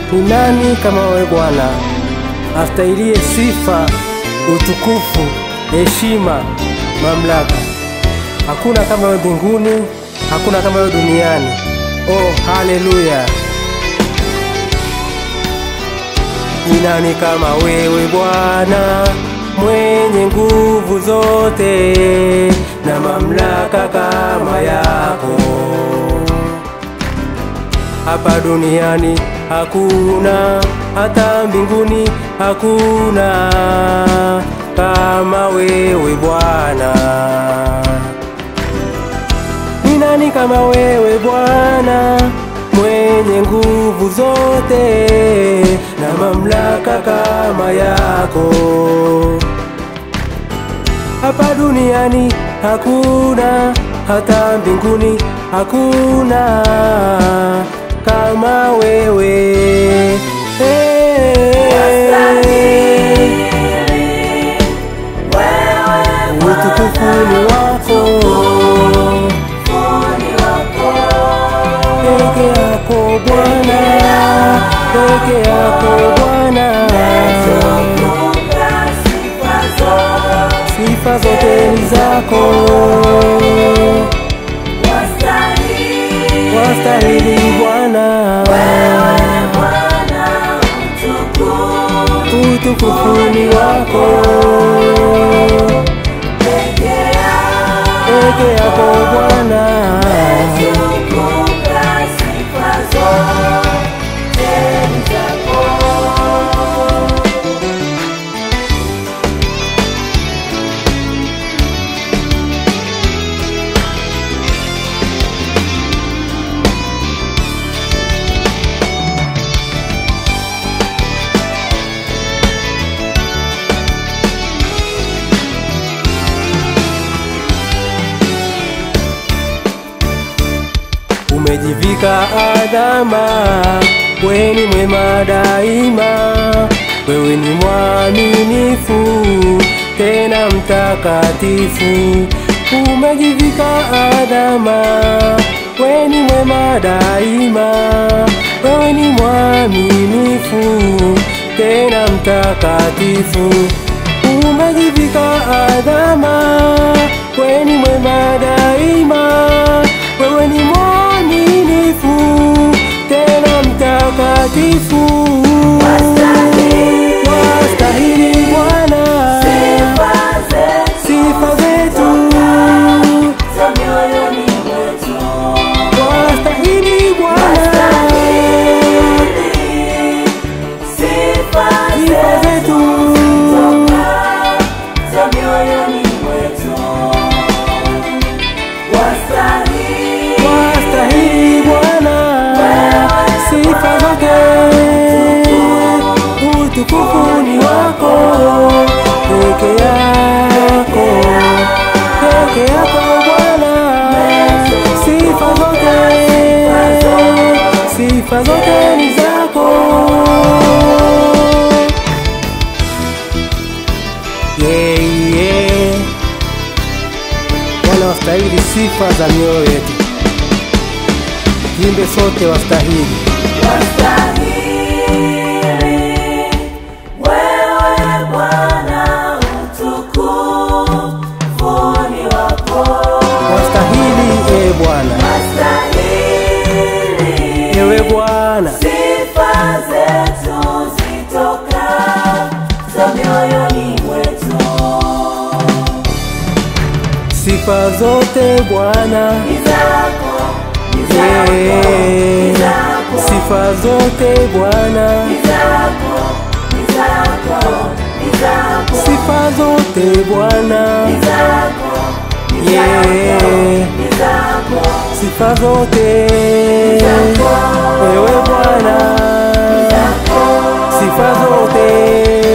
Ni nani kama wewe Bwana, astahiliye sifa, utukufu, heshima, mamlaka? Hakuna kama wewe mbinguni, hakuna kama wewe duniani. Oh, haleluya! Ni nani kama wewe Bwana, mwenye nguvu zote na mamlaka kama yako? Hapa duniani hakuna, hata mbinguni hakuna kama wewe Bwana. Ni nani kama wewe Bwana, mwenye nguvu zote na mamlaka kama yako? Hapa duniani hakuna, hata mbinguni hakuna kama wewe. Utukufu ni wako peke yako Bwana, peke yako Bwana, sifa zote ni zako, wastahili Bwana, utukufu ni wako peke yako Bwana. Umejivika adhama, wewe ni mwema daima, wewe ni mwaminifu tena mtakatifu. Umejivika adhama, wewe ni mwema daima, wewe ni mwaminifu tena mtakatifu. Umejivika adhama, wewe ni mwema daima, wewe ni mwaminifu tena mtakatifu. Wastahili Bwana sifa zetu, wastahili Bwana sifa zetu, wastahili Bwana sifa zote, utukufu ni wako peke yako, peke yako Bwana, sifa zote, sifa zote ni zako. Yeah, yeah. Bwana wastahili sifa za mioyo yetu, jimbe sote wastahili. Wastahili e Bwana, ewe Bwana, Sifa zetu zitoka za mioyoni mwetu, sifa zote Bwana, ni zako, ni zako, Eh, ni zako, sifa zote Bwana, ni zako, ni zako, ni zako, sifa zote Bwana, ni zako, ni Yeah. zako, ni zako, sifa zote zako. ewe Bwana, sifa zote